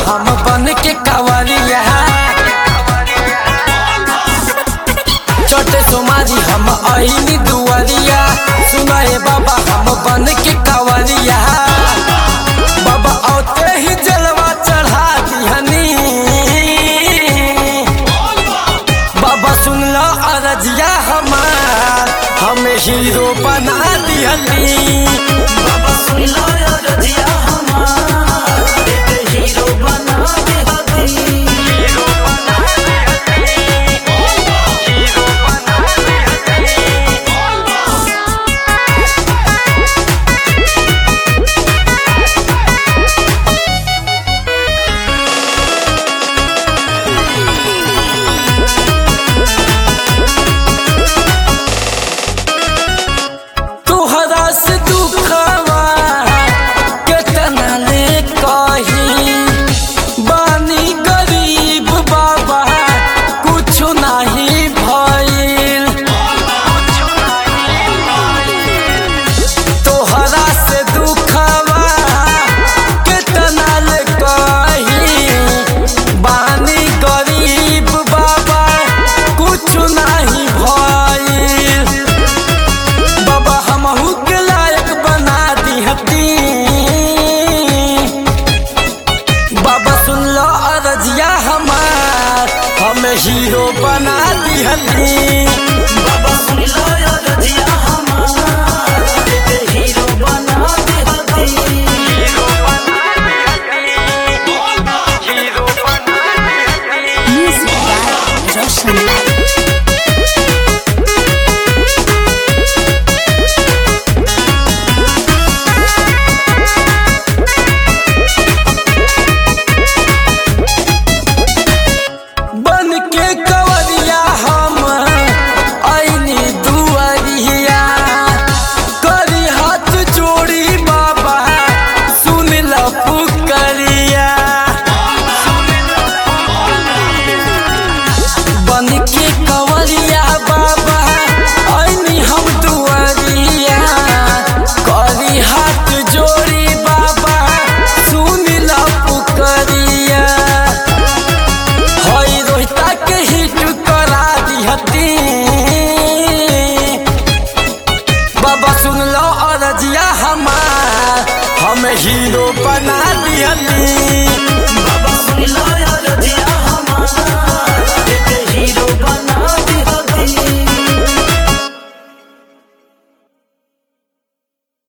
हम बन के कावरिया चटे सोमारी हम आईनी दुआरिया सुनाए बाबा हम बन के कावरिया बाबा औते ही जलवा चढ़ा दिहनी बाबा सुन लो अरजिया हमार हमें हीरो बना दिहनी बाबा सुन लो रजिया हमार एक हीरो बना दे हती तुहरा से दुखवा केतना ले कही बानी गरीब बाबा कुछ नहीं भइल तोहरा से दुखवा केतना ले कही बानी गरीब बाबा कुछ नहीं भइल बाबा हमहू के लायक बना दिहती बाबा सुन लो अरजिया हमार हमें हीरो बना दिहती बाबा सुन लो रजिया हमार एक हीरो बना दे हती Music by Roshan Light. बन के कवरिया हम आईनी दुआरिया करी हाथ जोड़ी बाबा सुन लो पुकरिया बन के कवरिया बाबा आईनी हम दुआरिया करी हाथ जोड़ी बाबा सुन लो पुकरिया हई रोहिता के हिट करा दिहती बाबा सुन लो अरजिया हमार हम हीरो बना दिहती बाबा सुन लो